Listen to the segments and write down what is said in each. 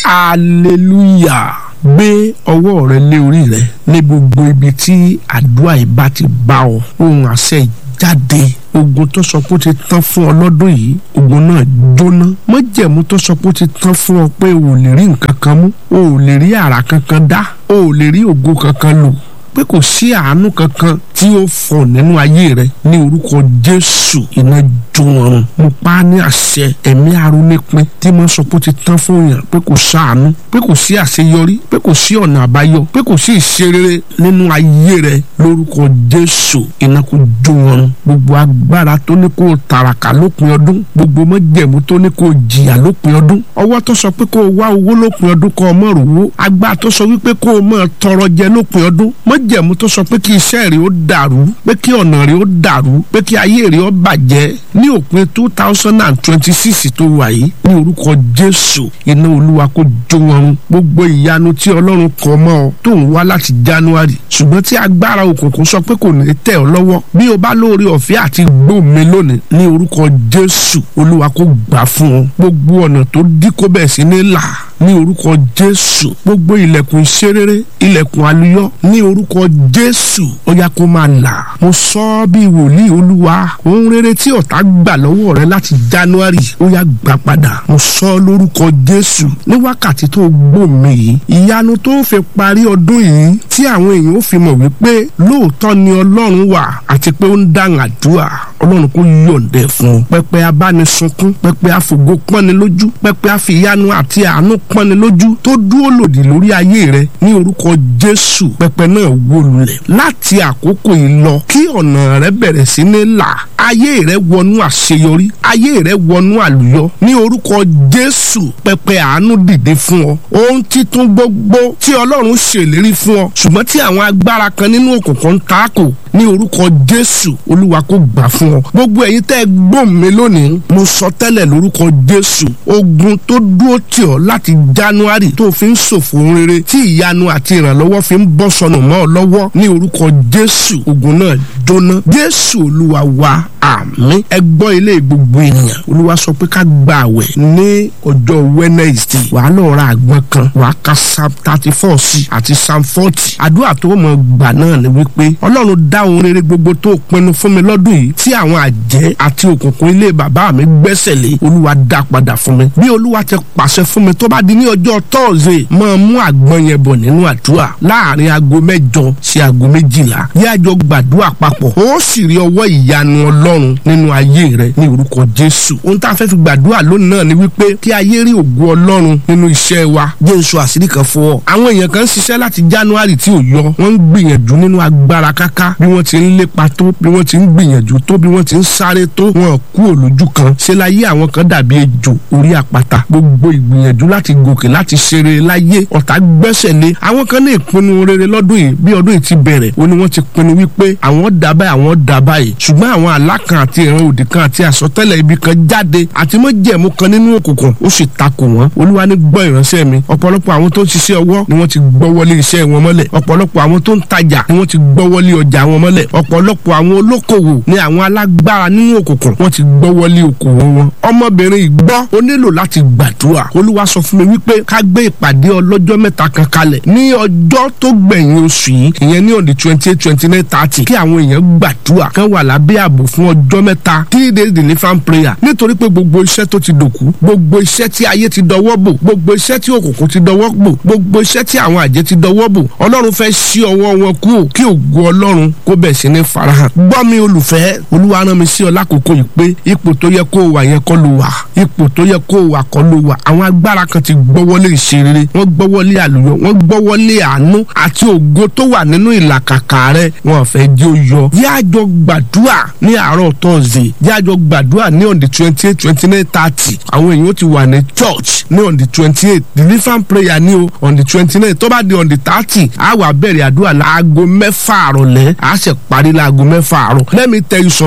hallelujah gbé ọwọ́ rẹ lé orí rẹ ní gbogbo ibi tí àdúrà yìí bá ti bá ọ ohun àṣẹ jáde ogun tó sọ pé ó ti tán fún ọ lọ́dún yìí ogun náà jóná májẹ̀mú tó sọ pé ó ti tán fún ọ pé o ò lè rí nǹkan kan mú o ò lè rí àrà kankan dá o ò lè rí ògo kankan lò pé kò sí àánú kankan tí ó fọ nínú ayé rẹ ní orúkọ jésù iná jó ọrùn mo pa á ní àṣẹ ẹ̀mí arónípin tí mo sọ pé ó ti tán fún yàn pé kò sáànú pé kò sí àṣeyọrí pé kò sí ọ̀nà àbáyọ pé kò sí ìṣerere nínú ayé rẹ lórúkọ jésù iná kò jó ọrùn gbogbo agbára tó ní kó tàràkà lópin ọdún gbogbo mọ́jẹ̀mú tó ní kó jìyà lópin ọdún ọwọ́ tó sọ pé kó o wá owó lópin ọdún kó o mọ̀ rówó agbára tó sọ wípé kó o mọ̀ tọrọ jẹ lópin ọdún mọ́jẹ̀mú tó sọ pé kí iṣẹ́ rẹ ó dàrú pé kí ọ̀nà rẹ ó dàrú pé kí ayé rẹ ó bàjẹ́ ní òpin two thousand and twenty six tó wà yìí ní orúkọ jésù iná olúwa kó jó wọn gbogbo ìyanu tí ọlọ́run kọ mọ́ ọ tó ń wá láti january ṣùgbọ́n tí agbára òkùnkùn sọ pé kò ní tẹ̀ ọ́ lọ́wọ́ bí o bá lóore ọ̀fẹ́ àti gbòmí lónìí ní orúkọ jésù olúwa kó gbà fún ọ gbogbo ọ̀nà tó dí kó bẹ̀ sí ní là ní orúkọ jésù gbogbo ilẹ̀kùn ìṣerere ilẹ̀kùn àlùyọ ní orúkọ jésù ó yá kó máa là mo sọ ọ́ bí wòlíì olúwa ohun rere tí ọ̀tá gbà lọ́wọ́ rẹ láti january ó yá gbà padà mo sọ ọ́ lórúkọ jésù ní wákàtí tó gbòmí yìí ìyanu tó fi parí ọdún yìí tí àwọn èèyàn ó fi mọ̀ wípé lóòótọ́ ni ọlọ́run wà àti pé ó ń dáhùn àdúrà ọlọ́run kò yọ̀ǹdẹ̀ fún un pẹpẹ abánisunkún pẹpẹ àfògo pọ́ni lójú pẹpẹ àfìyanu àti àánú pọ́ni lójú tó dúró lòdì lórí ayé rẹ ní orúkọ jésù pẹpẹ náà wó lulẹ̀ láti àkókò yìí lọ kí ọ̀nà rẹ bẹ̀rẹ̀ sí ní là ayé rẹ wọnú àṣeyọrí ayé rẹ wọnú àlùyọ ní orúkọ jésù pẹpẹ àánú dìde fún ọ ohun títún gbogbo tí ọlọ́run ṣèlérí fún ọ ṣùgbọ́n tí àwọn agbára kan nínú òkùnkùn ń takò ní orúkọ jésù olúwa kó gbà fún ọ gbogbo ẹ̀yin tẹ́ ẹ gbọ́n mi lónìí mo sọ tẹ́lẹ̀ lórúkọ jésù ogun tó dúró tì ọ́ láti january tó fi ń ṣòfò rere tí ìyanu àti ìrànlọ́wọ́ fi ń bọ́ sọnù mọ́ ọ lọ́wọ́ ní orúkọ jésù ogun náà jóná jésù olúwa wa àmín ẹ gbọ́ ilé gbogbo ènìyàn olúwa sọ pé ká gba àwẹ̀ ní ọjọ́ wednesday wàá lọ ra àgbọn kan wàá ka psalm thirty four sí àti psalm forty àdúrà tó mọ̀ gbà náà ni wípé ọlọ́run dá ohun rere gbogbo tó pinnu fún mi lọ́dún yìí tí àwọn àjẹ́ àti òkùnkùn ilé bàbá mi gbẹ́sẹ̀ lé olúwa dá padà fún mi bí olúwa ti pàṣẹ fún mi tó bá di ní ọjọ́ tọ́ọ̀sì máa mú àgbọn yẹn bọ̀ nínú àdúrà láàrin aago mẹ́jọ sí aago méjìlá yí àjọ gbàdúrà papọ̀ ó sì rí ọwọ́ ìyanu ọlọ́run nínú ayé rẹ ní orúkọ jésù ohun tá a fẹ́ fi gbàdúrà lónìí náà ni wípé kí ayé rí ògo ọlọ́run nínú iṣẹ́ wa jésù àṣírí kan fún ọ àwọn èèyàn kan ń ṣiṣẹ́ láti january tí ò yọ wọ́n ń gbìyànjú nínú agbára káká bí wọ́n ti ń lépa tó bí wọ́n ti ń gbìyànjú tó bí wọ́n ti ń sáré tó wọn kú òlójú kan ṣe láyé àwọn kan dàbí ejò orí àpáta gbogbo ìgbìyànjú láti gòkè láti ṣeré láyé ọ̀tá gbẹ́sẹ̀ lé àwọn kan ní ìpinnu rere lọ́dún yìí bí ọdún yìí ti bẹ̀rẹ̀ ó ní wọ́n ti pinnu wípé àwọn dà báyìí àwọn dà báyìí ṣùgbọ́n àwọn àlá kan àti ìran òdì kan àti àsọtẹ́lẹ̀ ibi kan jáde àti májẹ̀mú kan nínú òkùnkùn ó sì takò wọ́n olúwa ní gbọ́ ìránṣẹ́ mi ọ̀pọ̀lọpọ̀ àwọn tó ń ṣiṣẹ́ ọwọ́ ni wọ́n ti gbọ́wọ́lé iṣẹ́ wọn mọ́lẹ̀ ọ̀pọ̀lọpọ̀ àwọn tó ń tajà ni wọ́n ti gbọ́wọ́lé ọjà wọn mọ́lẹ̀ ọ̀pọ̀lọpọ̀ àwọn olókòwò ni àwọn alágbára nínú òkùnkùn wọ́n ti gbọ́wọ́lé okòwò wọn ọmọbìnrin ìgbọ́ ó nílò láti gbàdúrà olúwa sọ fún mi wípé ká gbé ìpàdé ọlọ́jọ́ mẹ́ta kan kalẹ̀ ní ọjọ́ tó gbẹ̀yìn oṣù yìí ìyẹn ní ọ̀dì twenty eight twenty nine thirty kí àwọn èèyàn gbàdúrà kán wà lábẹ́ ààbò fún ọjọ́ mẹ́ta three days deliverance prayer nítorí pé gbogbo iṣẹ́ tó ti dòkú gbogbo iṣẹ́ tí ayé ti dọwọ́ bò gbogbo iṣẹ́ tí òkùnkùn ti dọwọ́ bò gbogbo iṣẹ́ tí àwọn àjẹ́ ti dọwọ́ bò ọlọ́run fẹ́ ṣí ọwọ́ wọn kú kí ògo ọlọ́run kó bẹ̀ sí ní farahàn gbọ́ mi olùfẹ́ olúwa rán mi sí ọ lákòókò yìí pé ipò tó yẹ kó o wà yẹn kọ́ ló wà ipò tó yẹ kó o wà kọ́ ló wà àwọn agbára kan ti gbọ́wọ́lé ìṣerere wọ́n gbọ́wọ́lé àlùyọ wọ́n gbọ́wọ́lé àánú àti ògo tó wà nínú ìlàkàkà rẹ wọn fẹ́ jẹ́ ó yọ yájọ gbàdúrà ní àárọ̀ tọ́sídẹ̀ẹ́ yájọ gbàdúrà ní on the twenty eight twenty nine thirty àwọn èèyàn ti wà ní church ní on the twenty eight deliverance prayer ní o on the twenty nine tó bá di on the thirty a wà bẹ̀rẹ̀ àdúrà láago mẹ́fà àrọ̀lẹ́ a ṣe parí láago mẹ́fà àrọ̀ let me tell you something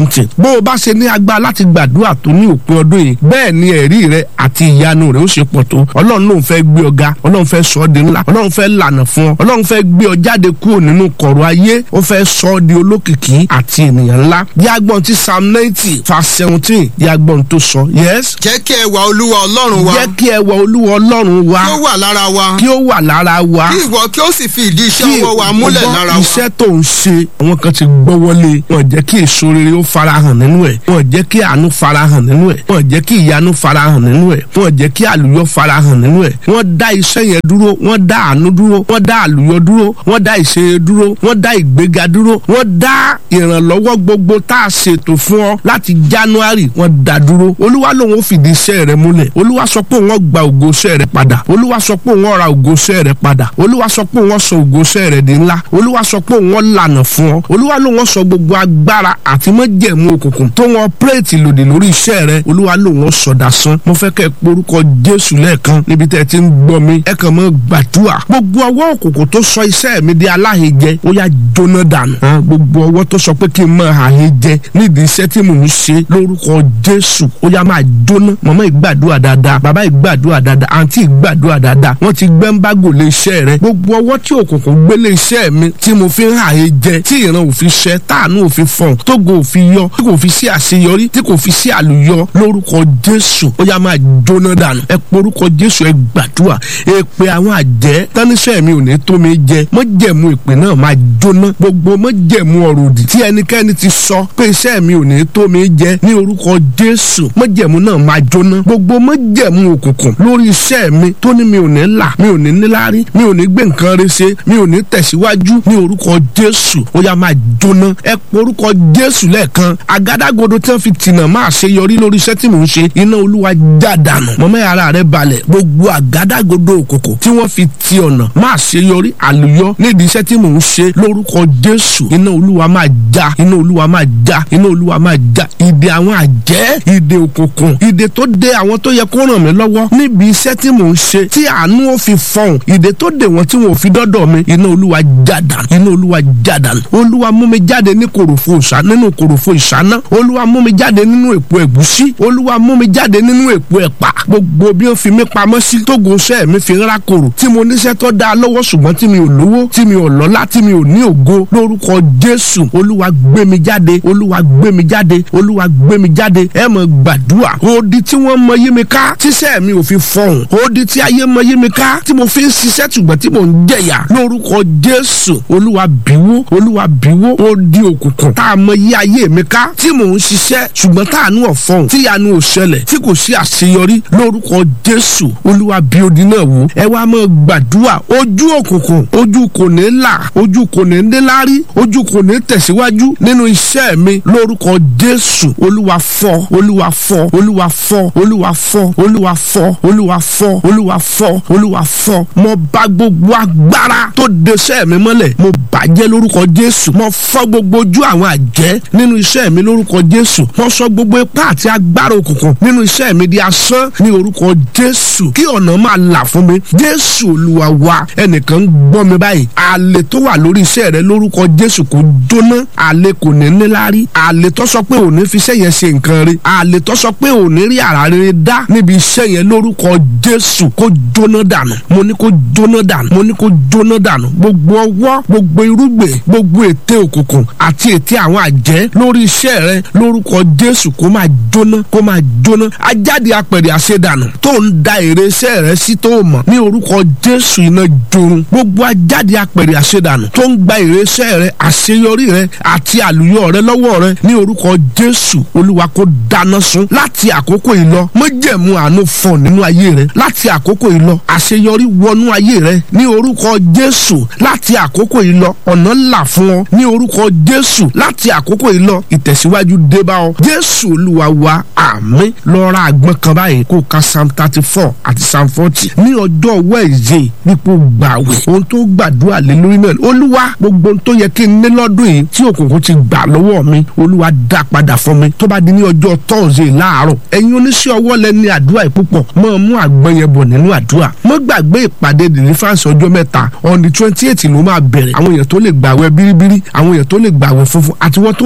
something bó o bá ṣe ní agbára láti gbàdúrà tó ní òpin ọdún yìí bẹ́ẹ̀ ni ẹ̀rí rẹ àti ìyanu rẹ ó ṣe pọ̀ tó ọlọ́run lòun fẹ́ gbé ọ ga ọlọ́run fẹ́ sọ ọ́ di ńlá ọlọ́run fẹ́ lànà fún ọ ọlọ́run fẹ́ gbé ọ jáde kúrò nínú kọ̀rọ̀ ayé ó fẹ́ sọ ọ́ di olókìkí àti ènìyàn ńlá díagbọ́n ti psalm ninety verse seventeen díagbọ́n tó sọ yes. jẹ́ kí ẹwà olúwa ọlọ́run wa jẹ́ kí ẹwà olúwa ọlọ́run wa kí ó wà lára wa kí ó wà lára wa kí ìwọ kí ó sì fi ìdí iṣẹ́ ọwọ́ wa múlẹ̀ ọgbọ́n lára wa. iṣẹ́ tó ń ṣe àwọn kan ti gbọ́wọ́lé wọn jẹ́ kí èso rere ó farahàn nínú ẹ̀ wọn jẹ́ kí àánú farahàn nínú ẹ̀ wọn jẹ́ kí ìyanu farahàn nínú ẹ̀ wọn jẹ́ kí àlùyọ farahàn nínú ẹ̀ wọ́n dá iṣẹ́ yẹn dúró wọ́n dá àánú dúró wọ́n dá àlùyọ dúró wọ́n dá ìṣeré dúró wọ́n dá ìgbéga dúró wọ́n dá ìrànlọ́wọ́ gbogbo tá a ṣètò fún ọ láti january wọ́n dá dúró olúwa lòun ó fìdí iṣẹ́ rẹ múlẹ̀ olúwa sọ pé òun gba ògo iṣẹ́ rẹ padà olúwa sọ pé òun ra ògo iṣẹ́ rẹ padà olúwa sọ pé òun sọ ògo iṣẹ́ rẹ di ńlá olúwa sọ pé òun lànà fún ọ olúwa lòun sọ gbogbo agbára àti májẹ̀mú òkùnkùn tó wọn pírètì lòdì lórí iṣẹ́ rẹ olúwa lòun sọ dasán mo fẹ́ kẹ́ ẹ porúkọ jésù lẹ́ẹ̀kan níbi tẹ́ ẹ ti ń gbọ́ mi ẹ kàn mọ́ gbàdúrà gbogbo ọwọ́ òkùnkùn tó sọ iṣẹ́ mi di aláhejẹ ó yá jóná dànù hàn gbogbo ọwọ́ tó sọ pé kí n máa àhejẹ nídìí iṣẹ́ tí mò ń ṣe lórúkọ jésù ó yá máa jóná màmá ìgbàdúrà dáadáa bàbá ìgbàdúrà dáadáa àǹtí ìgbàdúrà dáadáa wọ́n ti gbẹ́ńbágò lé iṣẹ́ rẹ gbogbo ọwọ́ tí òkùnkùn gbélé iṣẹ́ mi tí mo fi ń àhejẹ tí ìran òfin ṣẹ táànù òfin fọ̀n tógo òfin yọ tí kò fi sí àṣeyọrí tí kò fi sí àlùyọ lórúkọ jésù ó yá máa jóná dànù ẹ porúkọ jésù ẹ gbàdúrà èpè àwọn àjẹ́ táníṣẹ́ mi ò ní tó mi jẹ mọ́jẹ̀mú ìpè náà máa jóná gbogbo mọ́jẹ̀mú ọ̀rọ̀ òdì tí ẹnikẹ́ni ti sọ pé iṣẹ́ mi ò ní tó mi jẹ ní orúkọ jésù mọ́jẹ̀mú náà máa jóná gbogbo mọ́jẹ̀mú òkùnkùn lórí iṣẹ́ mi tó ní mi ò ní là mi ò ní níláárí mi ò ní gbé nǹkan rẹ ṣe mi ò ní tẹ̀síwájú ní orúkọ jésù ó yá máa jóná ẹ porúkọ jésù lẹ́ẹ̀kan àgádágodo tí wọ́n fi tìǹà máa ṣe yọrí lórí iṣẹ́ tí mò ń ṣe iná olúwa já dànù mọ́mọ́ ara rẹ balẹ̀ gbogbo àgádágodo òkùnkùn tí wọ́n fi ti ọ̀nà máa ṣe yọrí àlùyọ nídìí iṣẹ́ tí mò ń ṣe lórúkọ jésù iná olúwa máa já iná olúwa máa já iná olúwa máa já ìdè àwọn àjẹ́ ìdè òkùnkùn ìdè tó dè àwọn tó yẹ kó ràn mí lọ́wọ́ níbi iṣẹ́ tí mò ń ṣe tí àánú ó fi fọhùn ìdè tó dè wọ́n tí wọn ò fi dọ́dọ̀ mi iná olúwa já dànù iná olúwa já dànù olúwa mú mi jáde ní kòròfo ìṣá nínú kòròfo ìṣáná olúwa mú mi jáde nínú èpo ẹ̀gúsí olúwa mú mi jáde nínú èpo ẹ̀pà gbogbo bí ó fi mí pamọ́ sí tógo iṣẹ́ mi fi ń rákòrò tí mo níṣẹ́ tó dáa lọ́wọ́ ṣùgbọ́n tí mi ò lówó tí mi ò lọ́lá tí mi ò ní ògo lórúkọ jésù olúwa gbé mi jáde olúwa gbé mi jáde olúwa gbé mi jáde ẹ mọ̀ gbàdúrà odi tí wọ́n mọ yí mi ká tíṣẹ́ mi ò fi fọhùn odi tí ayé mọ yí mi ká tí mo fi ń ṣiṣẹ́ ṣùgbọ́n tí mo ń jẹ̀yà lórúkọ jésù olúwa bíwó olúwa bíwó odi òkùnkùn tá a mọ yí ayé mi ká tí mò ń ṣiṣẹ́ ṣùgbọ́n táànú ọ̀fọ̀hún tíyanu ò ṣẹlẹ̀ tí kò sí àṣeyọrí lórúkọ jésù olúwa bí odi náà wò ẹ wá máa gbàdúrà ojú òkùnkùn ojú kò ní là ojú kò ní níláárí ojú kò ní tẹ̀síwájú nínú iṣẹ́ mi lórúkọ jésù olúwa fọ́ olúwa fọ́ olúwa fọ́ olúwa fọ́ olúwa fọ́ olúwa fọ́ olúwa fọ́ olúwa fọ́ mo bá gbogbo agbára tó deṣẹ́ mi mọ́lẹ̀ mo bàjẹ́ lórúkọ jésù mo fọ́ gbogbo ojú àwọn àjẹ́ nínú iṣẹ́ mi lórúkọ jésù mo sọ gbogbo ipá àti agbára òkùnkùn nínú iṣẹ́ mi di asán ní orúkọ jésù kí ọ̀nà máa là fún mi jésù olúwa wa ẹnìkan ń gbọ́ mi báyìí àlè tó wà lórí iṣẹ́ rẹ lórúkọ jésù kò jóná àlè kò ní níláárí àlè tó sọ pé òní fi iṣẹ́ yẹn ṣe nǹkan rí àlè tó sọ pé òní rí àrà rere dá níbi iṣẹ́ yẹn lórúkọ jésù kó jóná dànù mo ní kó jóná dànù mo ní kó jóná dànù gbogbo ọwọ́ gbogbo irúgbìn gbogbo ète òkùnkùn àti ète àwọn àjẹ́ lórí iṣẹ́ rẹ lórúkọ jésù kó máa jóná kó máa jóná ajáde apẹ̀rẹ̀ àṣedànù tó ń da èrè iṣẹ́ rẹ sí tó mọ̀ ní orúkọ jésù iná jorun gbogbo ajáde apẹ̀rẹ̀ àṣedànù tó ń gba èrè iṣẹ́ rẹ àṣeyọrí rẹ àti àlùyọ rẹ lọ́wọ́ rẹ ní orúkọ jésù olúwa kó dáná sun láti àkókò yìí lọ májẹ̀mú àánú fọ̀n nínú ayé rẹ láti àkókò yìí lọ àṣeyọrí wọnú ayé rẹ ní orúkọ jésù láti àkókò yìí lọ ọ̀nà là fún ọ ní orúkọ jésù láti àkókò yìí lọ ìtẹ̀síwájú dé bá ọ jésù olúwa wa àmín lọ ra àgbọn kan báyìí kó ka psalm thirty four àti psalm forty ní ọjọ́ wẹ́ẹ̀zẹ̀ nípò gbàwẹ̀ ohun tó gbàdúrà lé lórí náà olúwa gbogbo ohun tó yẹ kí n ní lọ́dún yìí tí òkùnkùn ti gbà lọ́wọ́ mi olúwa dá padà fún mi tó bá di ní ọjọ́ tọ́ọ̀sẹ̀ láàárọ̀ ẹ̀yin oníṣẹ́ ọwọ́ lẹ ní àdúrà yìí púpọ̀ mọ́ mú àgbọn yẹn bọ̀ nínú àdúrà mọ́ gbàgbé ìpàdé deliverance ọjọ́ mẹ́ta on the twenty eight ló máa bẹ̀rẹ̀ àwọn èèyàn tó lè gbàwẹ̀ bíríbírí àwọn èèyàn tó lè gbàwẹ̀ funfun àti wọ́n tó lè gba normal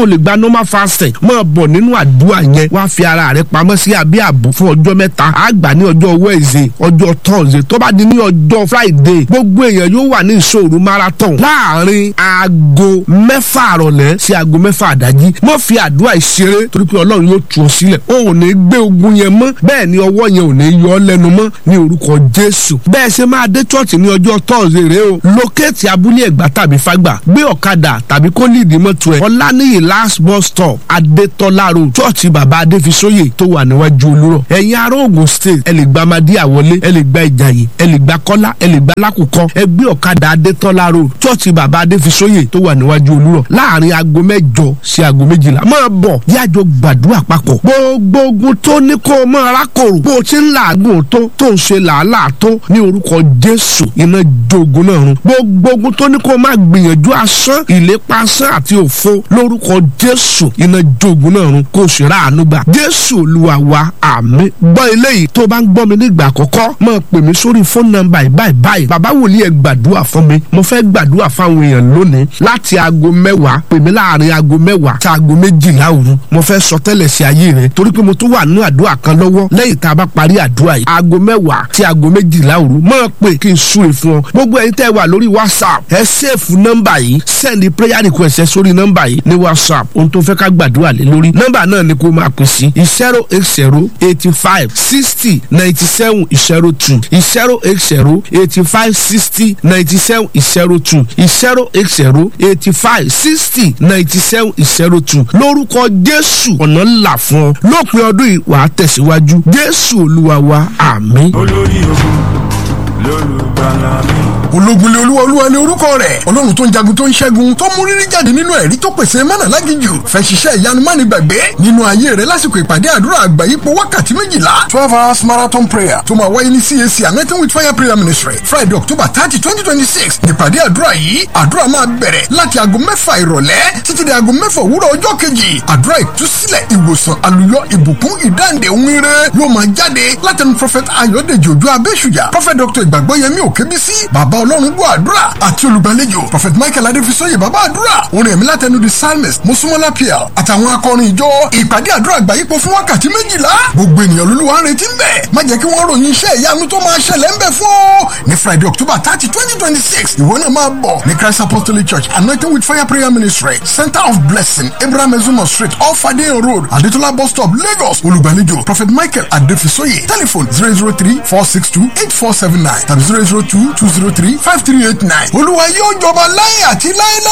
normal fasting máa bọ̀ nínú àdúrà yẹn wá fi ara rẹ pamọ́ sí abẹ́ ààbò fún ọjọ́ mẹ́ta àgbà ní ọjọ́ wednesday ọjọ́ thursday tó bá di ní ọjọ́ friday gbogbo èèyàn yóò wà ní ìṣòro marathon láàrin aago mẹ́fà àrọ̀lẹ́ sí aago mẹ́fà àdájí má fi àdúrà ìṣeré torí pé ọlọ́run yóò tú ọ sílẹ̀ o ò ní gbé ogun yẹn mọ́ bẹ́ẹ̀ ni ọwọ́ yẹn ò ní yọ ọ́ lẹ́nu mọ́ ní orúkọ jésù bẹ́ẹ̀ ṣe máa dé church ní ọjọ́ thursday rẹ o lókèétì abúlé ẹ̀gbá tàbí fágbà gbé ọ̀kadà tàbí kó líìdì mọ́tò ẹ̀ ọ̀lànìyí last bus stop adétọ́lá road church bàbá adéfisóyè tó wà níwájú olúrọ̀ ẹ̀yin ará Ògùn state ẹ lè gba amadíyà wọlé ẹ lè gba ìjàyè ẹ lè gba kọ́lá ẹ lè gba lákòókò ẹ gbé ọ̀kadà adétọ́lá road church bàbá adéfisóyè tó wà níwájú olúrọ̀ láàrin aago mẹ́jọ sí aago méjìlá máa bọ̀ yájọ gbàdúrà papọ̀ gbogbo ogun tó ní kó o máa rákòrò bó o ti ń làágùn tó tó ń ṣe làálàá tó ní orúkọ jésù iná jogun náà run gbogbo ogun tó ní kó o máa gbìyànjú asán ìlépa asán àti òfo lórúkọ jésù iná jogun náà run kó o sì ráàánú gbà jésù olúwa wa àmín gbọ́ eléyìí tó bá ń gbọ́ mi nígbà àkọ́kọ́ máa pè mí sórí fóònù nọ́mbà ìbáyìí báyìí bàbá wòlíì ẹ gbàdúrà fún mi mo fẹ́ gbàdúrà fáwọn èèyàn lónìí láti aago mẹ́wàá pè mí láàrin aago mẹ́wàá sí aago méjìlá òru mo fẹ́ sọ tẹ́lẹ̀ sí ayé rẹ torí pé mo tún wà nínú àdúrà kan lọ́wọ́ lẹ́yìn tá a bá parí àdúrà yìí aago mẹ́wàá sí aago méjìlá òru máa pè kí n súre fún ọ gbogbo ẹ̀yin tẹ́ wà lórí whatsapp ẹ sẹ́ẹ̀fù nọ́mbà yìí sẹ́ẹ̀lì prayer request ẹ sórí nọ́mbà yìí ní whatsapp ohun tó fẹ́ ká gbàdúrà lé lórí nọ́mbà náà ni kó máa pè sí zero eight zero eighty five sixty ninety seven zero two zero eight zero eighty five sixty ninety seven zero two zero eight zero eighty five sixty ninety seven zero two lórúkọ jésù ọ̀nà ńlá fún ọ lópin ọdún yìí wàá tẹ̀síwájú jésù olúwa wa àmín. olórí ogun lólùgbàlà mi. ológunlé olúwa olúwa ni orúkọ rẹ̀ ọlọ́run tó ń jagun tó ń ṣẹ́gun tó mú rírí jáde nínú ẹ̀rí tó pèsè mánà lágìjù fẹ́ ṣiṣẹ́ ìyanu má ní gbàgbé nínú ayé rẹ̀ lásìkò ìpàdé àdúrà àgbáyípo wákàtí méjìlá twelve hours marathon prayer tó máa wáyé ní CAC anointing with fire prayer ministry friday october thirty twenty twenty six nípàdé àdúrà yìí àdúrà máa bẹ̀rẹ̀ láti aago mẹ́fà ìrọ̀lẹ́ títí di aago mẹ́fà òwúrọ̀ ọjọ́ kejì àdúrà ìtúsílẹ̀ ìwòsàn àlùyọ ìbùkún ìdáǹdè ohun ire yóò máa jáde látẹnu prophet ayọ̀dèjì òjò abẹ́ṣùjà prophet dr ìgbàgbọ́yẹmí òkèbísí bàbá ọlọ́run gbọ́ àdúrà àti olùgbàlejò prophet michael adéfisọ́yè bàbá àdúrà orin ẹ̀mí látẹnu the psalmist mosúmọ́lá pl àtàwọn akọrin ìjọ ìpàdé àdúrà àgbáyípo fún wákàtí méjìlá gbogbo ènìyàn lolúwa ń retí ń bẹ̀ má jẹ́ kí wọ́n ròyìn iṣẹ́ ìyanu tó máa ṣẹlẹ̀ ń bẹ̀ fún ọ ní friday october thirty twenty twenty six ìwọ náà máa bọ̀ ní christ apostolic church anointing with fire prayer ministry center of blessing abraham ezumo street off adeyan road adetola bus stop lagos olùgbàlejò prophet michael adéfisọ́yè telephone zero zero three four six two eight four seven nine tàbí zero zero two two zero three five three eight nine olúwa yóò jọba láyé àti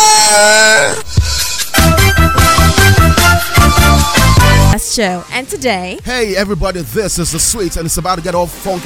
láéláé. show. And today, Hey everybody, this is the sweet and it's about to get all funky